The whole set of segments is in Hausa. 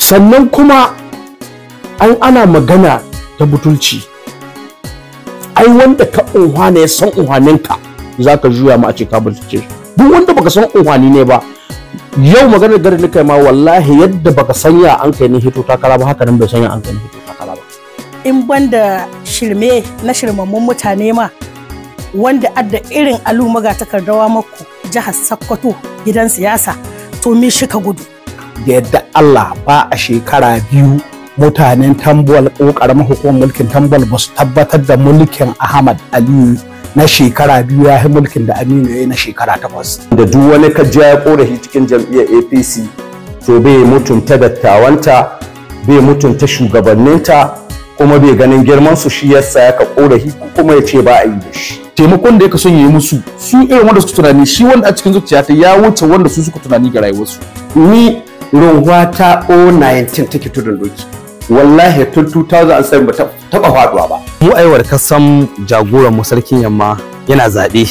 sannan kuma an ana magana ta butulci ai wanda ka unhwane ya san unhwaninka za ka juya ma a ce ka butulce duk wanda baka san unhwani ne ba yau maganar gari nika ma wallahi yadda baka sanya an kai ni hito takara ba haka nan bai sanya an kai ni hito takara ba in banda shirme na shirmammun mutane ma wanda adda irin alu maga takardawa maku jihar Sokoto gidan siyasa to me shi ka gudu da yadda Allah ba a shekara biyu mutanen tambol ko karamar hukumar mulkin tambol ba su tabbatar da mulkin Ahmad Aliyu na shekara biyu ya yi mulkin da Aminu ya yi na shekara takwas. da duk wani kajiya ya korafi cikin jam'iyyar apc to bai mutunta dattawanta bai mutunta shugabanninta kuma bai ganin girman su shi yasa ya ka korafi kuma ya ce ba a yi da shi taimakon da ya son yi musu su irin wanda suka tunani shi wanda a cikin zuciyata ya wuce wanda su suka tunani ga rayuwarsu ni runwa ta O19 take tudun doki wallahi tun 2007 ba ta taba faduwa ba mu aiwar kasan jagoran mu sarkin yamma yana zaɓe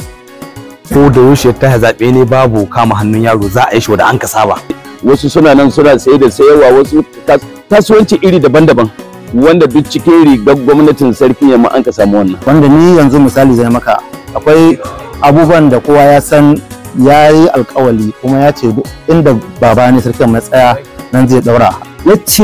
ko da yaushe ta zaɓe ne babu kama hannun yaro za a yi shi da an ka saba wasu suna nan suna saye da sayarwa wasu kasuwanci iri daban-daban wanda duk cikin rigar gwamnatin sarkin yamma an ka samu wannan wanda ni yanzu misali zai maka akwai abubuwan da kowa ya san ya yi alkawali kuma ya ce inda baba ne sarkin matsaya nan zai daura ya ce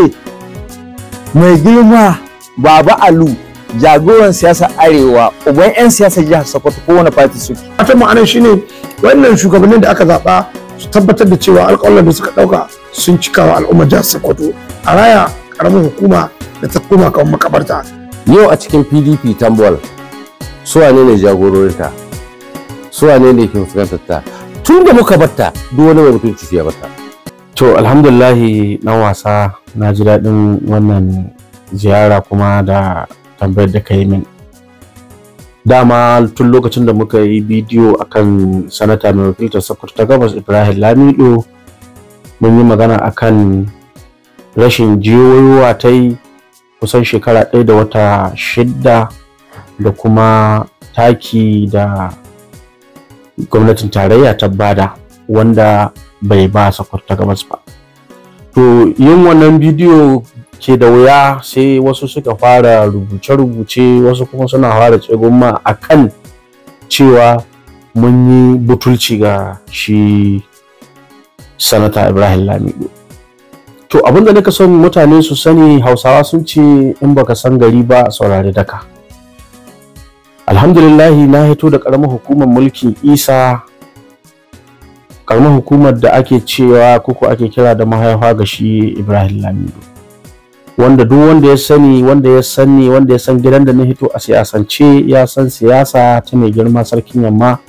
mai girma baba alu jagoran siyasar arewa uban 'yan siyasar jihar sokoto kowane fati suke fatan ma'anar shine wannan shugabannin da aka zaɓa su tabbatar da cewa alƙawalan da suka ɗauka sun cika wa al'ummar jihar sokoto a raya ƙaramin hukuma da ta koma kan makabarta yau a cikin pdp tambol su wane ne jagororinta su wane ne ke fuskantar ta tun da muka batta duk wani mai mutunci ya batta to alhamdulillahi na wasa na ji daɗin wannan ziyara kuma da tambayar da ka yi min dama tun lokacin da muka yi bidiyo akan sanata mai wakiltar sokoto ta gabas ibrahim lamido mun yi magana akan rashin jiyoyiwa ta yi kusan shekara ɗaya da wata shidda da kuma taki da gwamnatin tarayya ta bada wanda bai ba sokoto ta gabas ba to yin wannan bidiyo ke da wuya sai wasu suka fara rubuce-rubuce wasu kuma suna fara tsegumma a kan cewa mun yi butulci ga shi sanata ibrahim lamido to abinda nika son mutane su sani hausawa sun ce in baka san gari ba saurari daka alhamdulillahi na hito da karamar hukumar mulkin isa karamar hukumar da ake cewa kuku ake kira da mahaifa ga shi ibrahim lamido wanda duk wanda ya sani wanda ya sani wanda ya san gidan da na hito a siyasance ya san siyasa ta mai girma sarkin yamma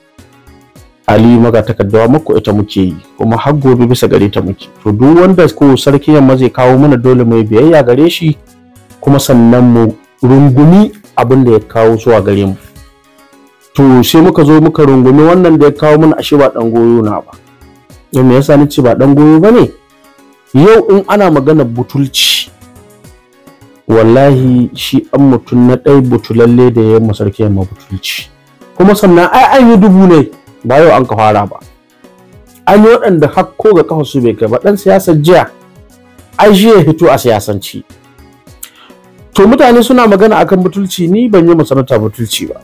aliyu maga takaddawa muku ita muke yi kuma har gobe bisa gare ta muke to duk wanda ko sarkin yamma zai kawo mana dole mai biyayya gare shi kuma sannan mu rungumi abin da ya kawo zuwa gare mu to sai muka zo muka rungumi wannan da ya kawo mana ashe ba dan goyo na ba yau me yasa nace ba dan goyo bane yau in ana magana butulci wallahi shi an mutum na ɗai butulalle da ya yi sarki yamma butulci kuma sannan ai an yi dubu ne ba yau an ka fara ba an yi waɗanda hakko ga kafa su bai kai ba ɗan siyasar jiya ai shi ya hito a siyasanci to mutane suna magana akan butulci ni ban yi masarauta butulci ba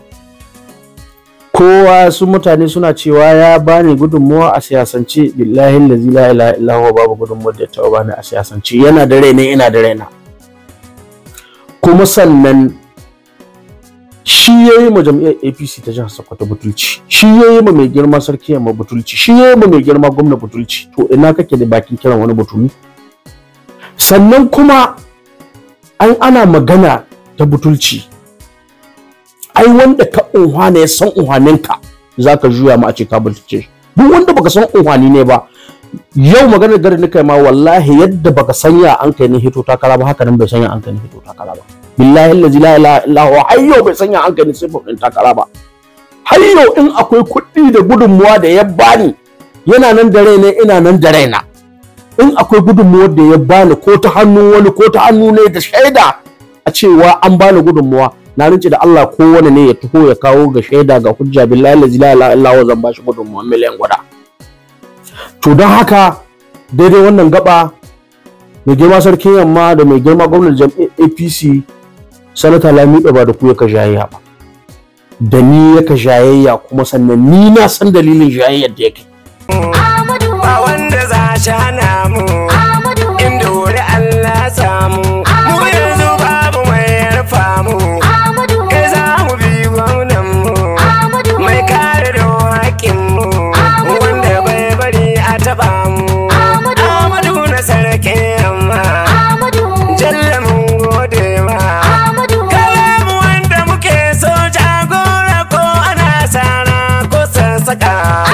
kowa su mutane suna cewa ya bani gudunmuwa a siyasance billahi lazi la ilaha illa huwa babu gudunmuwa da ta bani a siyasance yana da raina ina da raina kuma sannan shi ya yi ma jam'iyyar apc ta jihar sokoto butulci shi ya yi ma mai girma sarki yamma butulci shi ya yi ma mai girma gwamna butulci to ina kake da bakin kiran wani butuli sannan kuma an ana magana ta butulci ai wanda ka unhwane ya san unhwaninka za ka juya ma a ce ka butulce duk wanda baka san unhwani ne ba yau maganar garin nika ma wallahi yadda baka sanya an kai ni hito takara ba haka nan bai sanya an kai ni hito takara ba billahi allazi la ilaha illa huwa har yau bai sanya an kai ni sifar din takara ba har yau in akwai kuɗi da gudunmuwa da ya bani yana nan da raina ina nan da raina in akwai gudunmuwar da ya bani ko ta hannun wani ko ta hannu ne da shaida a cewa an bani gudunmuwa na rinci da Allah ko wani ne ya taho ya kawo ga shaida ga hujja billahi allazi la ilaha illa huwa zan bashi gudunmuwa miliyan guda to don haka daidai wannan gaba mai girma sarkin yamma da mai girma gwamnan jam'iyyar apc sanata lamiɗa ba da ku yaka jayayya ba da ni yaka jayayya kuma sannan ni na san dalilin jayayyar da yake ba wanda za shi hana mu inda wuri Allah samu mu yanzu babu mai yarfa mu kai za mu bi gwamnan mu mai kare da haƙƙin mu wanda bai bari a taɓa mu Amadu na sarkin yamma jalla mun gode ma kalamu wanda muke so jagora ko ana sana ko sassaka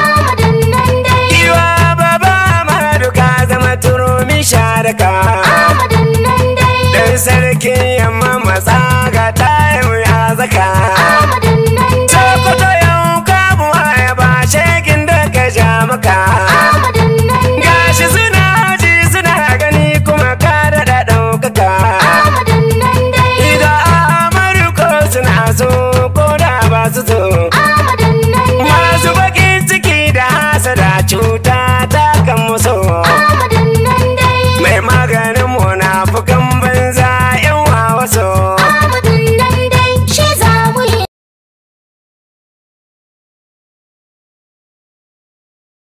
Iwa baba Amadu ka zama turumi sharaka Dan sarkin yamma matsa ga tayin ya zaka Sokoto yau kamuwa ya ba shegin da ka ja maka Gashi suna ji suna gani kuma ka daɗa ɗaukaka Idan Amadu ko suna so ko da ba su so